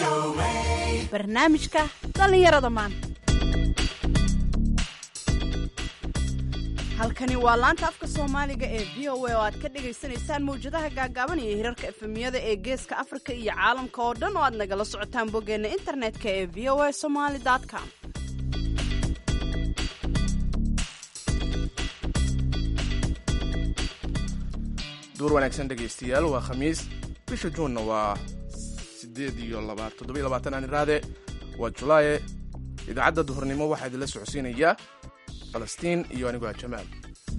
barnaamijka dhallinyarada maanta halkani waa laanta afka soomaaliga ee v o a oo aad ka dhagaysanaysaan mawjadaha gaagaaban iyo hirarka efemiyada ee geeska afrika iyo caalamka oo dhan oo aad nagala socotaan boggeenna internetka ee v o a somaly com duur wanaagsan dhegaystayaal waa khamiis bisha juunna waa sideed iyo toddobiyo labaatan aan iraade waa julaaye idaacadda duhurnimo waxaa idinla socodsiinayaa falastiin iyo anigoo ah jamaal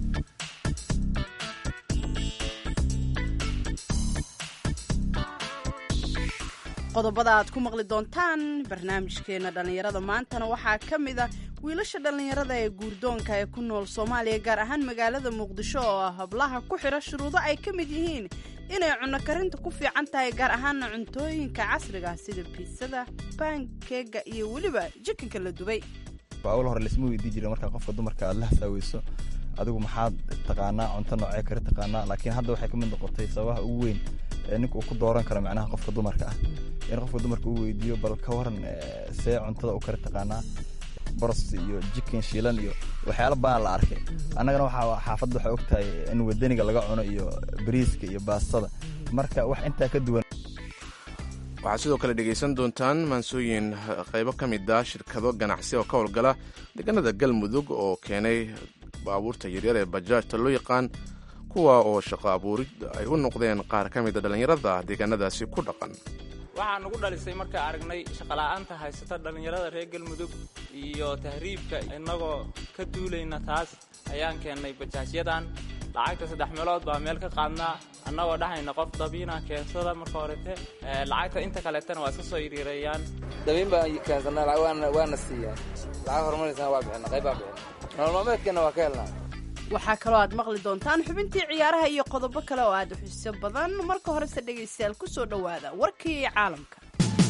qodobada aad ku maqli doontaan barnaamijkeena dhallinyarada maantana waxaa ka mid a wiilasha dhallinyarada ee guurdoonka ee ku nool soomaaliya gaar ahaan magaalada muqdisho oo ah hablaha ku xidha shuruudo ay ka mid yihiin inay cunno karinta ku fiican tahay gaar ahaana cuntooyinka casriga sida biisada baankeega iyo weliba jikinka la dubay awal hore laisma weydii jira markaa qofka dumarka aad la hasaaweyso adigu maxaad taqaanaa cunto noocee kale taqaanaa laakiin hadda waxay ka mid noqotay sababaha ugu weyn ee ninka uu ku dooran karo macnaha qofka dumarka ah in qofka dumarka uu weydiiyo bal ka waran see cuntada u kale taqaanaa boros iyo jikin shiilan iyo waxyaala badan la arkay annagana waxaa xaafadda waxaa ogtahay in wadaniga laga cuno iyo bariiska iyo baastada marka wax intaa ka duwan waxaad sidoo kale dhegaysan doontaan maansooyin qaybo ka mid ah shirkado ganacsi oo ka howlgala deegaanada galmudug oo keenay baabuurta yaryar ee bajaajta loo yaqaan kuwa oo shaqo abuurid ay u noqdeen qaar ka mida dhallinyarada deegaanadaasi ku dhaqan waxaa nugu dhalisay markaa aragnay shaqola'aanta haysata dhallinyarada reer galmudug iyo tahriibka innagoo ka duulayna taas ayaan keennay bajaajyadan lacagta saddex meelood baa meel ka qaadnaa annagoo dhahayna qof dabiina keensada marka horete lacagta inta kaleetana waa iska soo yiriirayaan dabiin baan keensanaa waana siiyaa lacag horumarisana waa bixina qayb baa bixina nolol maalmeedkeenna waa ka helnaa waxaa kaloo aad maqli doontaan xubintii ciyaaraha iyo qodobo kale oo aad u xiiso badan marka horese dhegaystayaal ku soo dhowaada warkii caalamka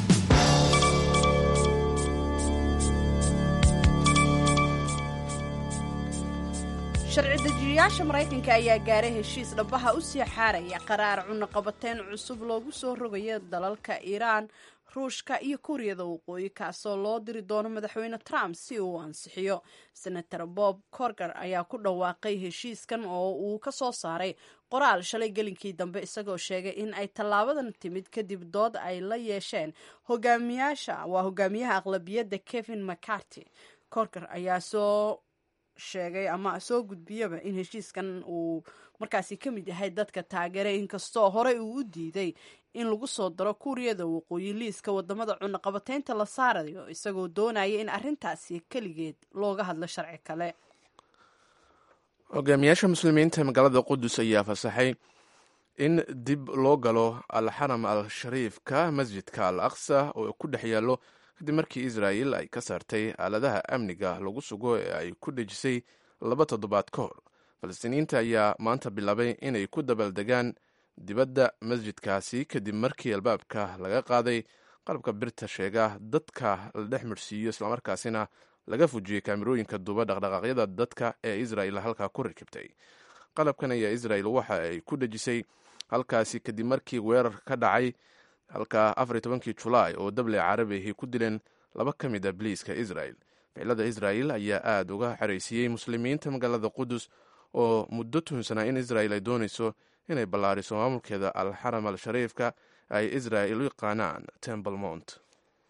sharci dejiyayaasha maraykanka ayaa gaaray heshiis dhabaha u sii xaaraya qaraar cunaqabateyn cusub loogu soo rogayo dalalka iiraan ruushka iyo kuuriyada waqooyi kaasoo loo diri doono madaxweyne trump si uu ansixiyo senator bob corger ayaa ku dhawaaqay heshiiskan oo uu ka soo saaray qoraal shalay gelinkii dambe isagoo sheegay in ay tallaabadan timid kadib dood ay la yeesheen hogaamiyaasha waa hogaamiyaha aqlabiyadda kevin mccarty corger ayaa soo sheegay ama soo gudbiyaba in heshiiskan uu markaasi ka mid yahay dadka taageera inkastoo horey uu u diiday in lagu soo daro kuuriyada waqooyi liiska wadamada cunaqabateynta la saarayo isagoo doonaya in arrintaasi keligeed looga hadlo sharci kale hogaamiyaasha muslimiinta magaalada qudus ayaa fasaxay in dib loo galo alxaram al shariifka masjidka al aqsa oo ku dhex yaallo kadib markii israa'il ay ka saartay aaladaha amniga lagu sugo ee ay ku dhejisay laba toddobaad ka hor falastiiniyiinta ayaa maanta bilaabay inay ku dabaaldegaan dibadda masjidkaasi kadib markii albaabka laga qaaday qalabka birta sheega dadka la dhex midhsiiyo islamarkaasina laga fujiyey kaamirooyinka duba dhaqdhaqaaqyada dadka ee israa'il halkaa ku rakibtay qalabkan ayaa israa'il waxa ay ku dhejisay halkaasi kadib markii weerar ka dhacay halka afar tobankii julaay oo dable carabiahi ku dileen laba ka mid a biliiska israa'il ficilada israa'il ayaa aada uga xeraysiiyey muslimiinta magaalada qudus oo muddo tuhunsanaa in israa'il ay doonayso inay ballaariso maamulkeeda alxaram al shariifka ay israa'il u yaqaanaan temple mount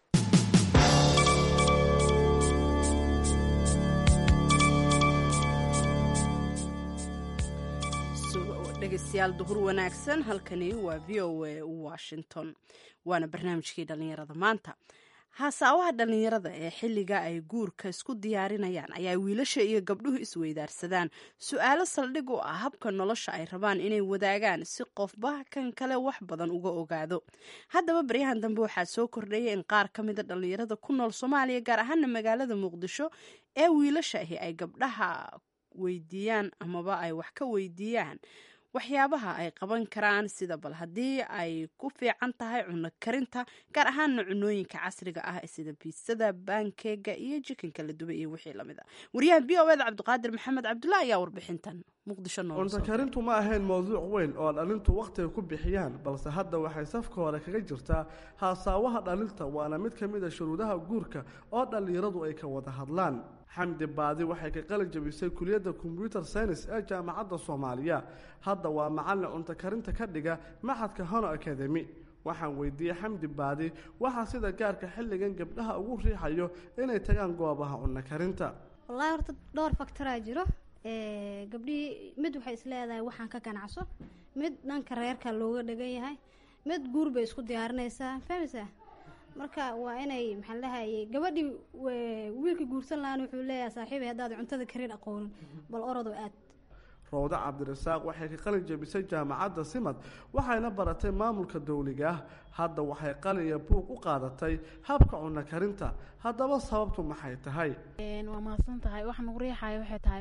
dhegeystayaal duhur wanaagsan halkani waa v o a washington waana barnaamijkii dhallinyarada maanta haasaawaha dhallinyarada ee xilliga ay guurka isku diyaarinayaan ayaa wiilasha iyo gabdhuhu isweydaarsadaan su-aalo saldhig u ah habka nolosha ay rabaan inay wadaagaan si qofba kan kale wax badan uga ogaado haddaba baryahan dambe waxaa soo kordhaya in qaar ka mida dhallinyarada ku nool soomaaliya gaar ahaana magaalada muqdisho ee wiilasha ahi ay gabdhaha weydiiyaan amaba ay wax ka weydiiyaan waxyaabaha ay qaban karaan sida bal haddii ay ku fiican tahay cunno karinta gaar ahaana cunooyinka casriga ah sida biisada baankeega iyo jikinka la dubay iyo wixii lamid a wariyaha b o eda cabdiqaadir maxamed cabdulah ayaa warbixintan muqdisho noola cunto karintu ma ahayn mowduuc weyn oo dhalintu wakhtiga ku bixiyaan balse hadda waxay safka hore kaga jirtaa haasaawaha dhalinta waana mid ka mid a shuruudaha guurka oo dhallinyaradu ay ka wada hadlaan xamdi baadi waxay ka qalin jabisay kuliyadda kombyuter science ee jaamacadda soomaaliya hadda waa macallin cunto karinta ka dhiga maxadka hono academy waxaan weydiiyey xamdi baadi waxaa sida gaarka xilligan gabdhaha ugu riixayo inay tagaan goobaha cunno karinta wallaahi horta dhowr faktoraa jiro gabdhihii mid waxay isleedahay waxaan ka ganacso mid dhanka reerka looga dhagan yahay mid guur bay isku diyaarinaysaa fahmaysaa marka waa inay maxaan lahayay gabadhii wiilkii guursan lahaan wuxuu leeyahay saaxiibay haddaad cuntada karin aqoonin bal orodoo aad rawdo cabdirasaaq waxay ka qalin jebisay jaamacadda simad waxayna baratay maamulka dowliga ah hadda waxay qalin iyo buug u qaadatay habka cunno karinta haddaba sababtu maxay tahay waa mahadsan tahay waxa nagu riixaya waxay tahay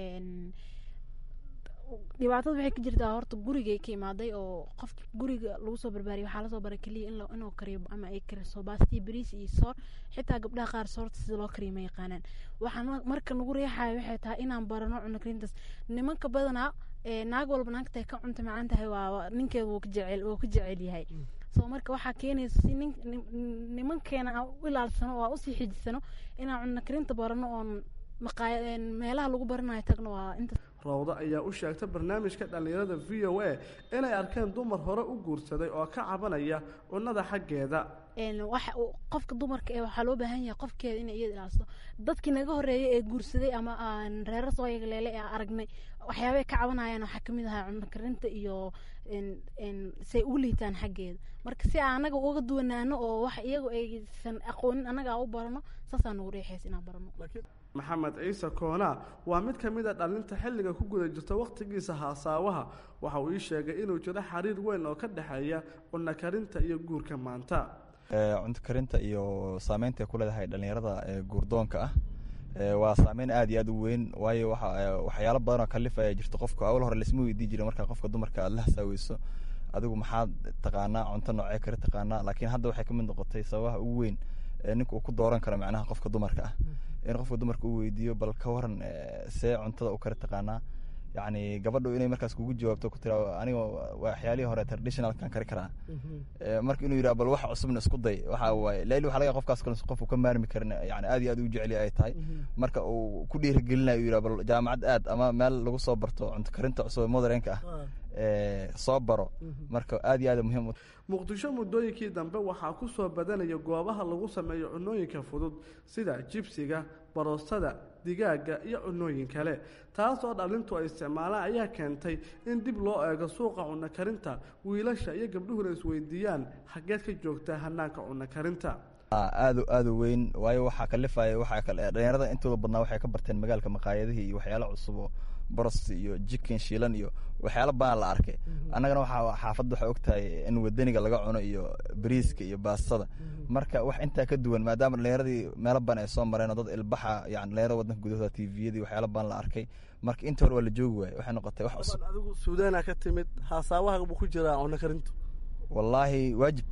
dhibaatada waxay ka jirtaa horta gurigay ka imaaday oo qofka guriga lagu soo barbaariyay waxaa lasoo baray keliya in inuu kariyo ama ay kariso baastii bariis iyo soor xitaa gabdhaha qaar soorta sida loo kariyo ma yaqaanaan waxaan marka nagu riixaya waxay tahay inaan barano cunno karintaas nimanka badanaa naag walba naagtahay ka cunta macaan tahay waa ninkeeda wuu ka jecel wuu ka jecel yahay so marka waxaa keenaysa si nin nimankeena aan u ilaalsano oo aan usii xijisano inaan cunno karinta barano oon maqaaya meelaha lagu baranayo tagno waa inta rawdo ayaa u sheegtay barnaamijka dhallinyarada v o a inay arkeen dumar hore u guursaday oo ka cabanaya cunnada xaggeeda waxa qofka dumarka ee waxaa loo baahan yahay qofkeeda inay iyada ilaaliso dadkii naga horeeyay ee guursaday ama aan reerar soo yagleele ee aragnay waxyaabay ka cabanayaan waxaa kamid ahaa cunno karinta iyo say ugu liitaan xaggeeda marka si aan anaga uga duwanaano oo wax iyagu aysan aqoonin annaga u barano saasaa nagu riixaysa inaan barano maxamed ciise koona waa mid ka mid a dhalinta xilliga ku guda jirta wakhtigiisa haasaawaha waxa uu ii sheegay inuu jiro xiriir weyn oo ka dhexeeya cunno karinta iyo guurka maanta cunto karinta iyo saameynta ay ku leedahay dhallinyarada guurdoonka ah waa saameyn aad iyo aad u weyn waayo waxyaalo badanoo kalifaya jirto qofka awal hore laisma weydii jira markaa qofka dumarka aad la hasaaweyso adigu maxaad taqaanaa cunto noocee kale taqaanaa laakiin hadda waxay ka mid noqotay sababaha ugu weyn ee ninka uu ku dooran karo macnaha qofka dumarka ah in qofka dumarka uu weydiiyo bal ka waran see cuntada u kale taqaanaa yacni gabadhu inay markaas kugu jawaabto ku tira aniga waxyaalihii hore traditionalkan kari karaa marka inuu yidhaha bal wax cusubna isku day waxa waaye laili waxa laga qofkaas kale qof uu ka maarmi karin yani aad iyo aad u jecel ay tahay marka uu ku dhiirigelinayo uu yidhaha bal jaamacad aad ama meel lagu soo barto cunto karinta cusub modernka ah soo baro marka aad iyo aad muhiim muqdisho muddooyinkii dambe waxaa ku soo badanaya goobaha lagu sameeyo cunooyinka fudud sida jibsiga baroostada digaaga iyo cunooyin kale taasoo dhalintu ay isticmaalaan ayaa keentay in dib loo eego suuqa cunno karinta wiilasha iyo gabdhuhuna isweydiiyaan xaggeed ka joogtaa hanaanka cunno karinta aad aad u weyn waayo waxaa kalifaya waxaa kale dhalinyarada intooda badnaa waxay ka barteen magaalka maqaayadihii iyo waxyaalo cusubo boros iyo jikin shiilan iyo waxyaalo badan la arkay annagana waxaa xaafadda waxaa ogtahay in wadaniga laga cuno iyo bariiska iyo baastada marka wax intaa ka duwan maadaama dhalinyaradii meelo badan ay soo mareen oo dad ilbaxa yani dhalinyarada wadanka gudahooda tviyadii waxyaalo badan la arkay marka inta hore waa la joogi waaye waxay noqotay wax cusub adigu suudaana ka timid haasaawaha buu ku jiraa cunno karintu wallaahi waajib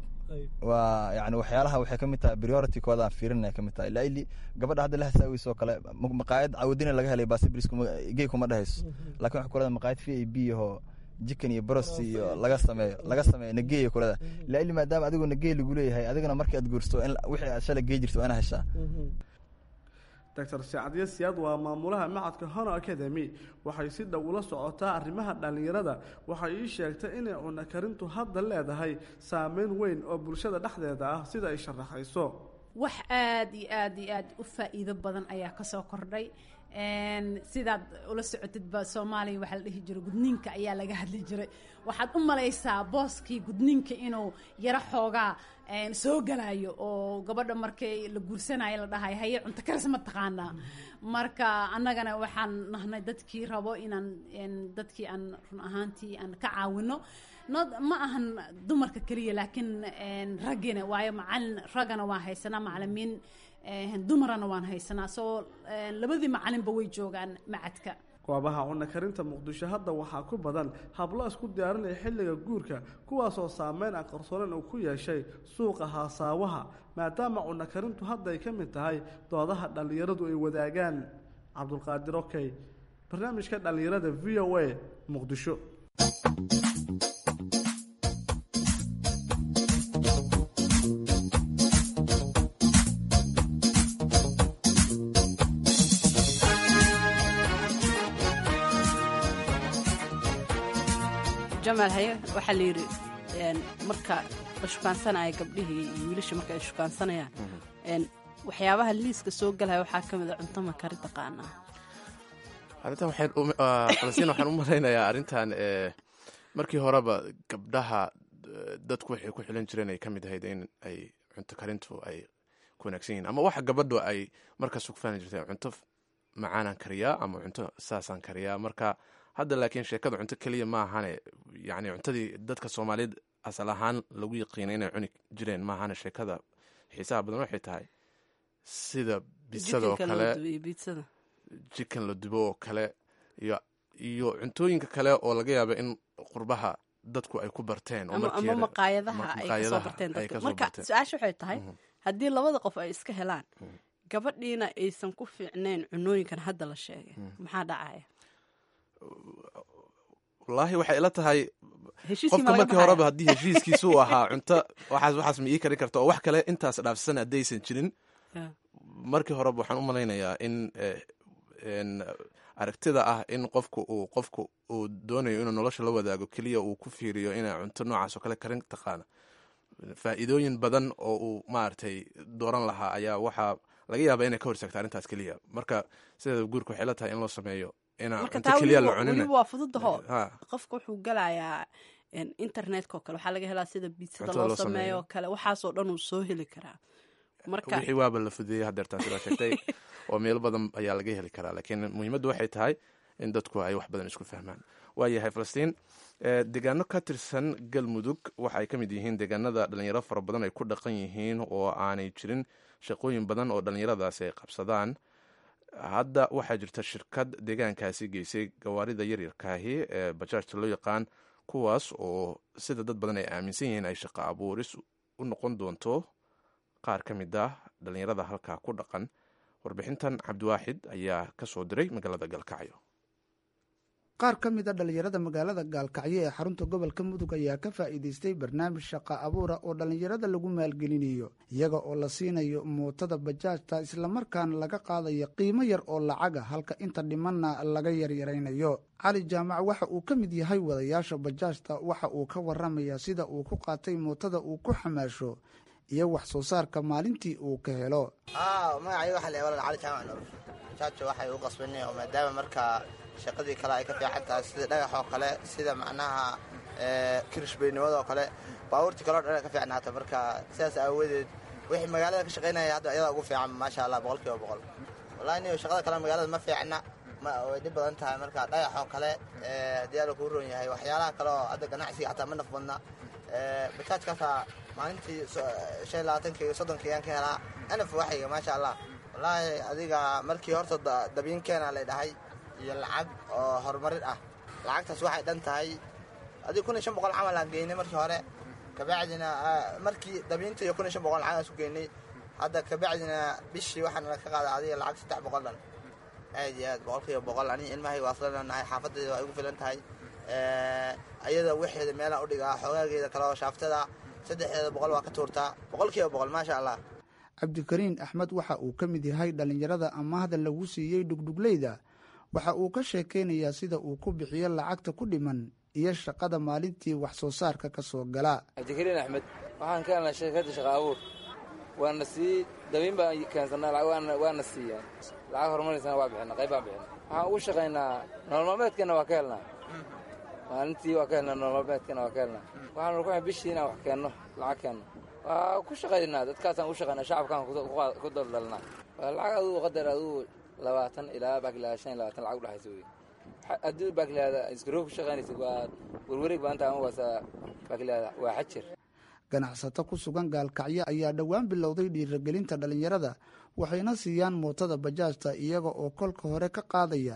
waa yani waxyaalaha waxay ka mid tahay priority kooda aan fiirinaya ka mid tahay ilaa ili gabadha hadda la hasaaweyso kale maqaayad cawadina laga helay baasibris gey kuma dhehayso lakin waxay kuleda maqaayad v a b ahoo jikan iyo baros iyo laga sameeyo laga sameeyo nageey kuleda ilaa ili maadaama adigoo nagey lagu leeyahay adigana markii aad guursto in wixii aad shalay gey jirto waa ina heshaa doctor sacadiye siyaad waa maamulaha macadka hono academy waxay si dhow ula socotaa arrimaha dhallinyarada waxay ii sheegtay inay cunno karintu hadda leedahay saameyn weyn oo bulshada dhexdeeda ah sida ay sharaxayso wax aada iyo aada iyo aada u faa-iido badan ayaa kasoo kordhay sidaad ula socotidba soomaaliya waxaa la dhihi jiray gudniinka ayaa laga hadli jiray waxaad u malaysaa booskii gudniinka inuu yaro xoogaa soo galayo oo gabadha markay la guursanayo la dhahay haye cunto karis ma taqaanaa marka annagana waxaan nahnay dadkii rabo inaan dadkii aan run ahaantii aan ka caawino ma ahan dumarka keliya laakiin raggina waayo macalin raggana waa haysanaa macalimiin dumarana waan haysanaa soo labadii macalinba way joogaan macadka goobaha cunno karinta muqdisho hadda waxaa ku badan hablo isku diyaarinaya xilliga guurka kuwaasoo saameyn aan qarsoonayn uu ku yeeshay suuqa haasaawaha maadaama cunno karintu hadda ay ka mid tahay doodaha dhallinyaradu ay wadaagaan cabdulqaadir okey barnaamijka dhallinyarada v o a muqdisho jamaal haye waxaa la yidhi marka la shukaansanaya gabdhihii iyo wiilasha marka ay shukaansanayaan waxyaabaha liiska soo galaya waxaa ka mid a cunto makari taqaanaa arrintan waxaan u- ah, falastiin waxaan u malaynayaa arrintan eh, markii horeba gabdhaha eh, dadku waxay ku xilan jireen ay ka mid ahayd in ay cunto karintu ay ku wanaagsan yihiin ama waxa gabadhu ay markaas ku faani jirtay cunto f- macaanaan kariyaa ama cunto saasaan kariyaa marka hadda laakiin sheekada cunto keliya ma ahane yani cuntadii dadka soomaaliyeed asal ahaan lagu yaqiinay inay cuni jireen ma ahane sheekada xiisaha badan waxay tahay sida bisada oo jikinka loo kale dubiyo biitsada jikan la dubo oo kale iyo iyo cuntooyinka kale oo laga yaaba in qurbaha dadku ay ku barteen oo ama markii ama hore- maqaayadaha ma- ay kasoo maqaayadaha barteen ay dadka kasoo marka barteen. su-aasha waxay tahay Mhm. haddii labada qof ay iska helaan gabadhiina aysan ku fiicnayn cunooyinkan hadda la sheegay maxaa dhacaya wallaahi waxay ila tahay heshiiskii qofka ma laga markii baxaya? horeba haddii heshiiskiisu uu ahaa cunto waxaas waxaas ma ii karin karta oo wax kale intaas dhaafsan haddaysan jirin Yeah. markii horeba waxaan u malaynayaa in eh, en, aragtida ah in qofku uu qofku uu doonayo inuu nolosha la wadaago keliya uu ku fiiriyo inay cunto noocaas oo kale karin taqaana faa'iidooyin badan oo uu maaragtay dooran lahaa ayaa waxaa laga yaabaa inay ka hortagto arrintaas keliya marka sideeda guurka waxay la tahay in loo sameeyo inaan marka cunto taa keliya la weliba cunin weliba waa fududaho Ha. qofka wuxuu galayaa en, internetka oo kale waxaa laga helaa sida biitsada Cuntada loo loo sameeyo. sameeyo oo kale waxaasoo dhan uu soo heli karaa marka wixii waaba la fudeeyey hadeertaan sidaa sheegtay oo meelo badan ayaa laga heli karaa laakiin muhiimaddu waxay tahay in dadku ay wax badan isku fahmaan waayahay falastiin eh, deegaano ka tirsan galmudug waxa ay ka mid yihiin deegaanada dhalinyaro fara badan ay ku dhaqan yihiin oo aanay jirin shaqooyin badan oo dhalinyaradaasi ay qabsadaan hadda waxaa jirta shirkad deegaankaasi geysay gawaarida yaryarkaahi ee bajaajta loo yaqaan kuwaas oo sida dad badan ay aaminsan yihiin ay shaqo abuuris u noqon doonto qaar ka mid ah dhalinyarada halkaa ku dhaqan warbixintan cabdiwaaxid ayaa ka soo diray magaalada galkacyo qaar ka mid a dhallinyarada magaalada gaalkacyo ee xarunta gobolka mudug ayaa ka faa'iidaystay barnaamij shaqa abuura oo dhallinyarada lagu maalgelinayo iyaga oo la siinayo mootada bajaajta islamarkaana laga qaadayo qiimo yar oo lacaga halka inta dhimanna laga yaryaraynayo cali jaamac waxa uu ka mid yahay wadayaasha bajaajta waxa uu ka waramayaa sida uu ku qaatay mootada uu ku xamaasho iyo wax soo saarka maalintii uu ka helo magacay waxa la walaal cali jaamac nuur jaajo waxay u qasbanay oo maadaama markaa shaqadii kale ay ka fiican tahay sida dhagax oo kale sida macnaha kirishbeynimada oo kale baabuurtii kaleo dhan ay ka fiicnaata marka sidaas aawadeed wixii magaalada ka shaqaynaya hadda ayadaa ugu fiican maasha allah boqol kiiba boqol wallahi niyo shaqada kale magaalada ma fiicna ma way dhib badan tahay marka dhagax oo kale haddii alla kuu roon yahay waxyaalaha kale oo hadda ganacsiga xataa ma naf badna bajaajkaasaa maalintii shan labaatanka iyo soddonka ayaan ka helaa anaf waxayga maasha allah wallaahi adiga markii horta dabyiinkeena lay dhahay iyo lacag oo horumarin ah lacagtaas waxay dhan tahay adiga kun iyo shan boqol camal aan geynay markii hore kabacdina markii dabyiinta iyo kun iyo shan boqol lacag aan isu geynay hadda kabacdina bishii waxaan ka qaaday adiga lacag saddex boqol dhan aad iyo aad boqol kiiba boqol aniga ilmahay waa isla nahay xaafadayda waa igu filan tahay ayada waxeeda meelaan udhigaa xoogaageeda kale oo shaaftada saddexdeeda boqol waa ka tuurtaa boqol kiiba boqol maasha allah cabdikariin axmed waxa uu ka mid yahay dhallinyarada amaahda lagu siiyey dhugdhugleyda waxa uu ka sheekaynayaa sida uu ku bixiyo lacagta ku dhiman iyo shaqada maalintii wax soo saarka ka soo gala cabdikariin axmed waxaan ka helnaa shirkadda shaqa abuur waana sii dabiin baan keensanaa waana siiyaan lacag horumarisana waa bixina qayb baan bixina waxaan ugu shaqaynaa nolol maalmeedkana waa ka helnaa maalintii waa ka helnaa nolol maalmeedkana waa ka helnaa waxaanu ku bishii inaan wax keenno lacag keenno waa ku shaqaynaa dadkaasaan u shaqaynaa shacabkaan ku daldalnaa waa lacag adugu qadar adugu labaatan ilaa baakilaa shan iyo labaatan lacag udhexaysa wey haddii baakilaada iskaroo ku shaqaynaysid waa werwareeg baanta ama waasa baakilaada waa xajir ganacsato ku sugan gaalkacyo ayaa dhowaan bilowday dhiiragelinta dhallinyarada waxayna siiyaan mootada bajaajta iyaga oo kolka hore ka qaadaya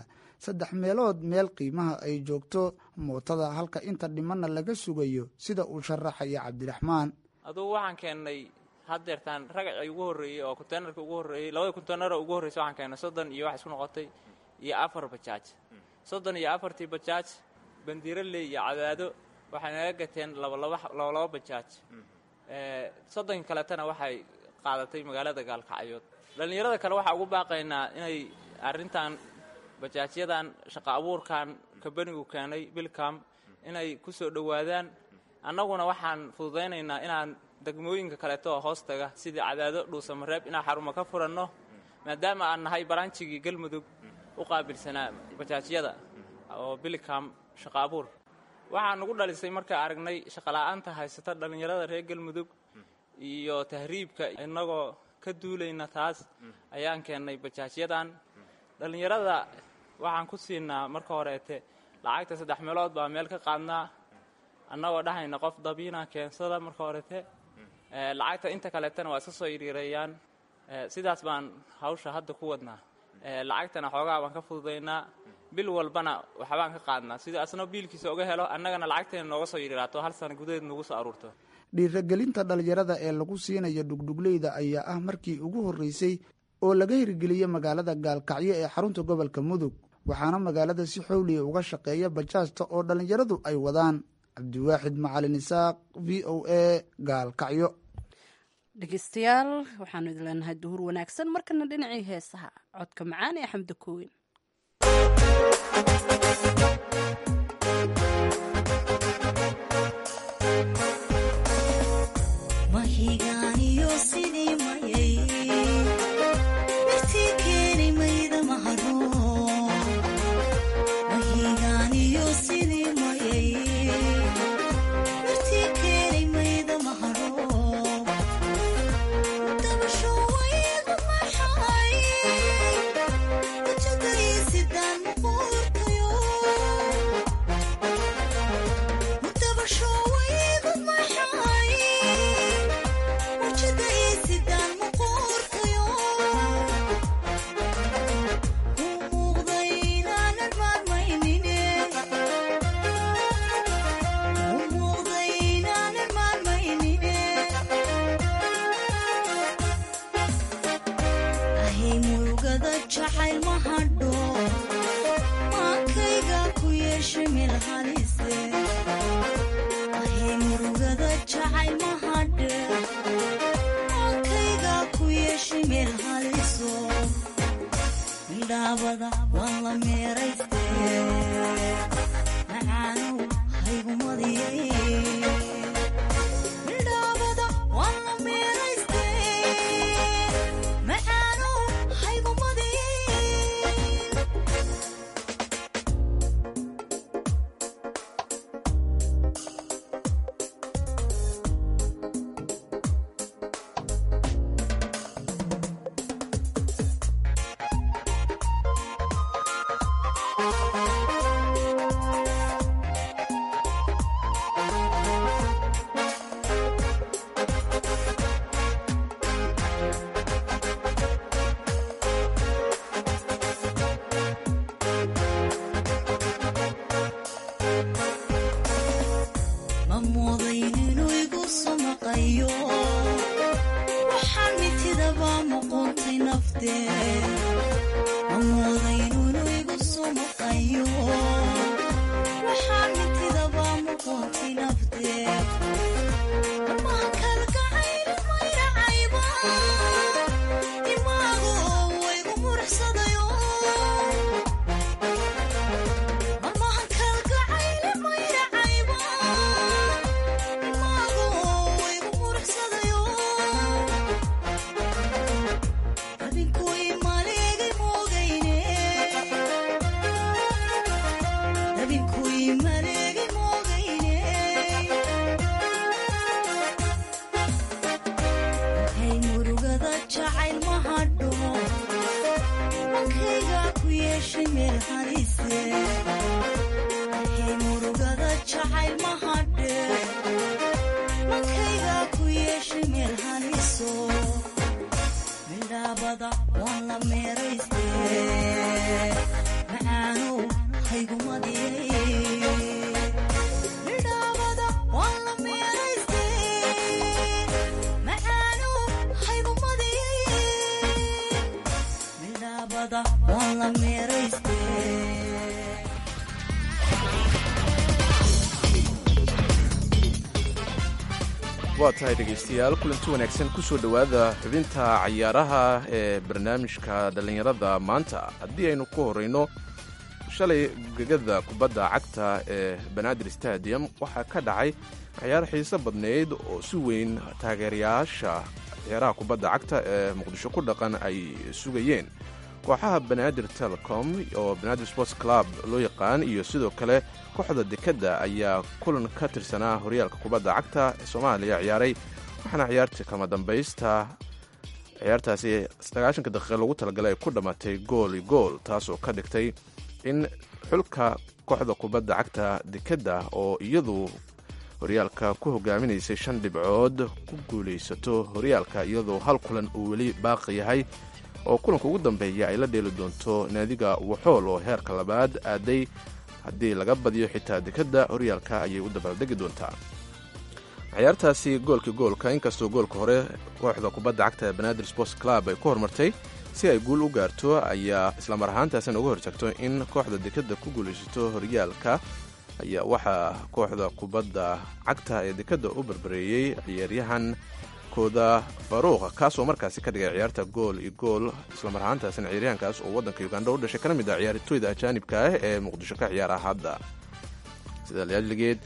saddex meelood meel qiimaha ay joogto mootada halka inta dhimanna laga sugayo sida uu sharaxaya cabdiraxmaan adugu waxaan keennay haddeertaan ragacii ugu horreeyey oo konteenarka ugu horreeyey labada konteenaro ugu horreysa waxaan keennay soddon iyo wax isku noqotay iyo afar bajaaj soddon iyo afartii bajaaj bandiiraley iyo cadaado waxay naga gateen labalaba labalaba bajaaj soddonka kaletana waxay qaadatay magaalada gaalkacyood dhallinyarada kale waxaa ugu baaqaynaa inay arrintan bajaajyadan shaqo abuurkan kabanigu keenay bilcam inay ku soo dhowaadaan annaguna waxaan fududaynaynaa inaan degmooyinka kaleeto oo hoos taga sidii cadaado dhuusamareeb inaan xarumo ka furanno maadaama aan nahay baranjigii galmudug u qaabilsanaa bajaajyada oo bilcam shaqo abuur waxaa nugu dhalisay markaa aragnay shaqola'aanta haysata dhallinyarada reer galmudug iyo tahriibka innagoo ka duulayna taas ayaan keennay bajaajyadan dhallinyarada waxaan ku siinaa marka horeete lacagta saddex meelood baa meel ka qaadnaa annagoo dhahayna qof dabiina keensada marka horete lacagta inta kaleetana waa iska soo yiriireeyaan sidaas baan hawsha hadda ku wadnaa lacagtana xoogaa baan ka fududaynaa bil walbana waxbaan ka qaadnaa sidii asna biilkiisa uga helo annagana lacagteena nooga soo yiriiraato hal sana gudaheed nagu soo aruurto dhiiragelinta dhallinyarada ee lagu siinayo dhugdhugleyda ayaa ah markii ugu horreysay oo laga hirgeliyey magaalada gaalkacyo ee xarunta gobolka mudug waxaana magaalada si xowliya uga shaqeeya bajaajta oo dhallinyaradu ay wadaan cabdiwaaxid macalin isaaq v o a gaalkacyo dhegeystayaal waxaanu idin leenahay duhur wanaagsan markana dhinacii heesaha codka macaan ee xamda koowen waa tahay dhegaystayaal kulanti wanaagsan ku soo dhowaada xubinta cayaaraha ee barnaamijka dhallinyarada maanta haddii aynu ku horrayno shalay gegada kubadda cagta ee banaadir stadium waxaa ka dhacay ciyaar xiiso badnayd oo si weyn taageerayaasha ciyaaraha kubadda cagta ee muqdisho ku dhaqan ay sugayeen kooxaha banaadir telecom oo banaadir sports club loo yaqaan iyo sidoo kale kooxda dekadda ayaa kulan ka tirsanaa horyaalka kubadda cagta ee soomaaliya ciyaaray waxaana ciyaartii kama dambaysta ciyaartaasi sagaashanka daqiiqa lagu talagalay ay ku dhammaatay gool i gool taasoo ka dhigtay in xulka kooxda kubadda cagta dekadda oo iyadu horyaalka ku hogaaminaysay shan dhibcood ku guulaysato horyaalka iyadoo hal kulan uu weli baaqi yahay oo kulanka ugu dambeeya ay la dheeli doonto naadiga waxool oo heerka labaad aaday haddii laga badiyo xitaa dekadda horyaalka ayay u dabaaldegi doontaa ciyaartaasi goolkii goolka inkastoo goolka hore kooxda kubadda cagta ee banaadir sports club ay ku horumartay si ay guul u gaarto ayaa islamar ahaantaasina uga hortagto in kooxda dekadda ku guulaysato horyaalka ayaa waxaa kooxda kubadda cagta ee dekadda u barbareeyey ciyaaryahan kooda faruuq kaasoo markaasi ka dhigay ciyaarta gool iyo gool islamar ahaantaasina ciyaaryahankaas oo waddanka uganda u dhashay kana mid ah ciyaartooyda ajaanibka ah ee muqdisho ka ciyaara hadda sida laaligeed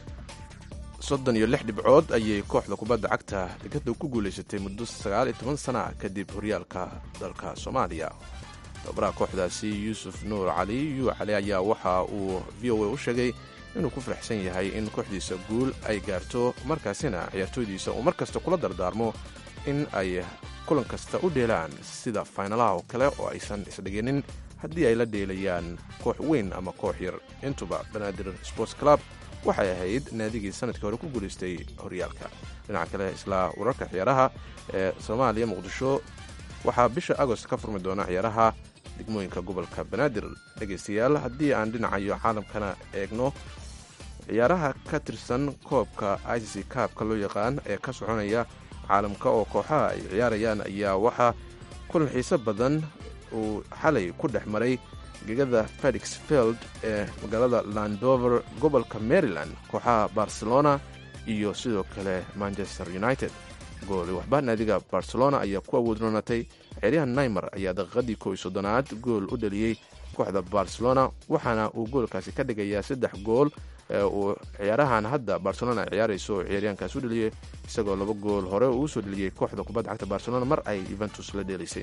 soddon iyo lix dhibcood ayay kooxda kubadda cagta dekadda ku guulaysatay muddo sagaal iyo toban sana kadib horyaalka dalka soomaaliya tababaraha kooxdaasi yuusuf nuur cali yu cali ayaa waxa uu v o a u sheegay inuu ku faraxsan yahay in kooxdiisa guul ay gaarto markaasina ciyaartooydiisa uu mar kasta kula dardaarmo in ay kulan kasta u dheelaan sida faynalaha oo kale oo aysan isdhiginin haddii ay la dheelayaan koox weyn ama koox yar intuba banaadir sports club waxay ahayd naadigii sanadkii hore ku guulaystay horyaalka dhinaca kale isla wararka ciyaaraha ee soomaaliya muqdisho waxaa bisha agost ka furmi doona ciyaaraha degmooyinka gobolka banaadir dhegaystayaal haddii aan dhinacayo caalamkana eegno ciyaaraha ka tirsan koobka i c c kaabka loo yaqaan ee ka soconaya caalamka oo kooxaha ay ciyaarayaan ayaa waxaa kulan xiise badan uu xalay ku dhex maray gegada felix field ee magaalada landover gobolka maryland kooxaha barcelona iyo sidoo kale manchester united gooli waxba naadiga barcelona ayaa ku awood roonatay ciyaaryahan naimer ayaa daqiiqadii kow iyo soddonaad gool u dhaliyey kooxda barcelona waxaana uu goolkaasi ka dhigayaa saddex gool ee uu ciyaarahan hadda barcelona ay ciyaarayso oo ciyaaryahankaas u dhaliyey isagoo laba gool hore uu usoo dhaliyey kooxda kubadda cagta barcelona mar ay yuventus la dheelaysay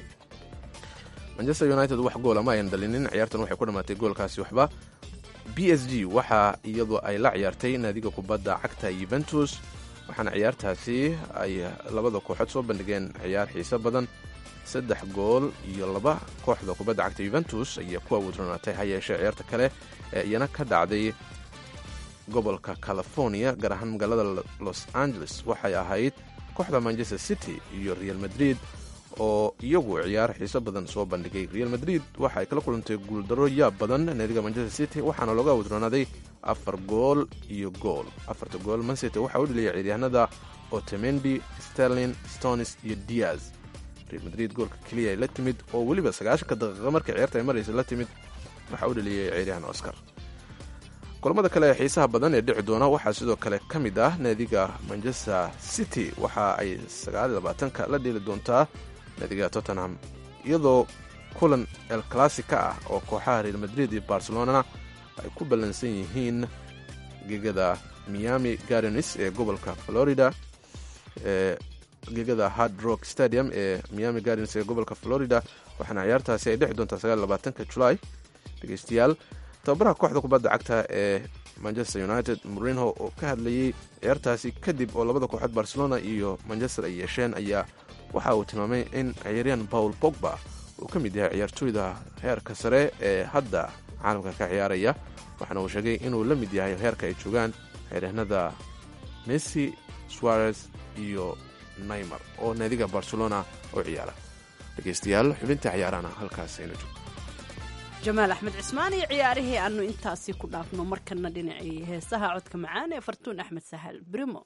manchester united wax goola ma ayan dhalinin ciyaartan waxay ku dhammaatay goolkaasi waxba b s g waxa iyadoo ay la ciyaartay naadiga kubadda cagta yuventus waxaana ciyaartaasi ay labada kooxood soo bandhigeen ciyaar xiise badan saddex gool iyo laba kooxda kubadda cagta yuventus ayaa ku awoodronaatay ha yeeshee ciyaarta kale ee iyana ka dhacday gobolka california gaar ahaan magaalada los angeles waxay ahayd kooxda manchester city iyo real madrid oo iyagu ciyaar xiiso badan soo bandhigay real madrid waxa ay kala kulantay guuldaro yaab badan naadiga manchester city waxaana looga awoodroonaaday afar gool iyo gool afarta gool mancity waxaa u dheliyay ciyaaryahanada otemendi sterlin stonis iyo diaz real madrid goolka keliya ay la timid oo weliba sagaashanka daqiiqa markii ciyaarta ay maraysa la timid waxaa u dheliyay ciyaaryahan oscar kulamada kale ee xiisaha badan ee dhici doona waxaa sidoo kale ka mid ah naadiga manchester city waxa ay sagaalabaatanka la dheeli doontaa naadiga tottenham iyadoo kulan el classica ah oo kooxaha real madrid iyo barcelona ay ku ballansan yihiin gegada miami gardens ee gobolka florida ee gegada hard rock stadium ee miami gardens ee gobolka florida waxaana ciyaartaasi ay dhici doontaa sagaalabaatanka julaay dhegeystayaal tababaraha kooxda kubadda cagta ee manchester united morinho oo ka hadlayey ciyaartaasi kadib oo labada kooxood barcelona iyo manchester ay yeesheen ayaa waxa uu tilmaamay in ciyaaryahan paul pogba uu ka mid yahay ciyaartooyda heerka sare ee hadda caalamka ka ciyaaraya waxaana uu sheegay inuu la mid yahay heerka ay joogaan ciyaaryahanada messi suarez iyo naymar oo naadiga barcelona oo ciyaara dhegeystayaal xubinta ciyaarana halkaas ayna joogto jamaal axmed cismaan iyo ciyaarihii aanu intaasi ku dhaafno markana dhinacii heesaha codka macaan ee fartuun axmed sahal brimo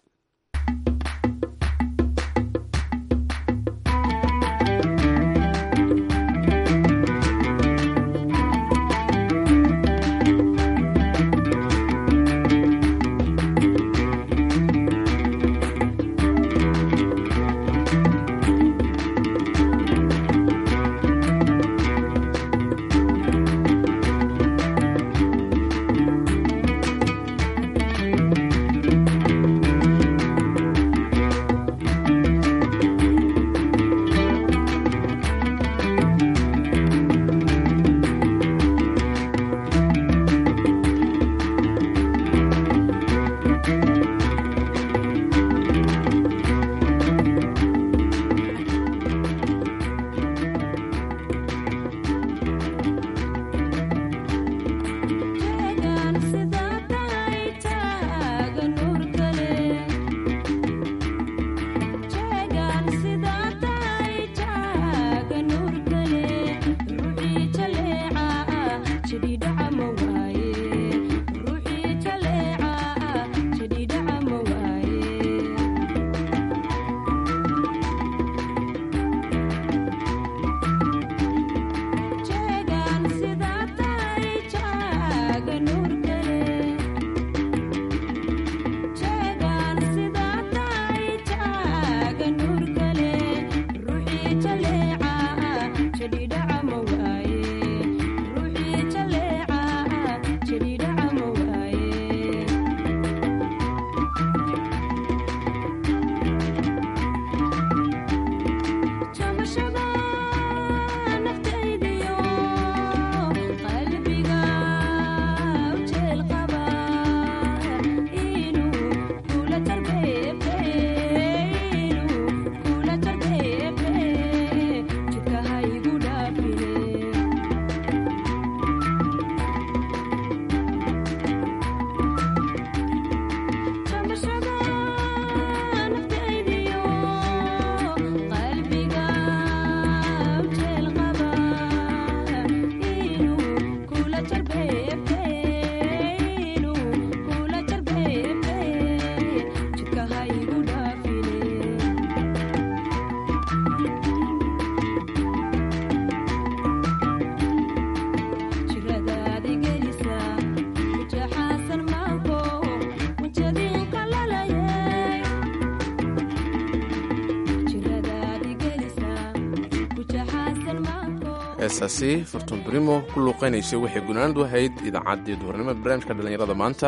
heesaasi fartuun brimo ku luuqaynaysay waxay gunaanadu ahayd idaacaddii duhurnimo barnaamijka dhallinyarada maanta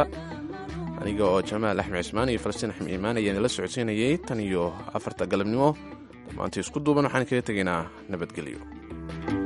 aniga oo jamaal axmed cismaan iyo falastiin axmed iimaan ayaan idinla socodsiinayay tan iyo afarta galabnimo dhammaantii isku duuban waxaan kaga tegaynaa nabadgelyo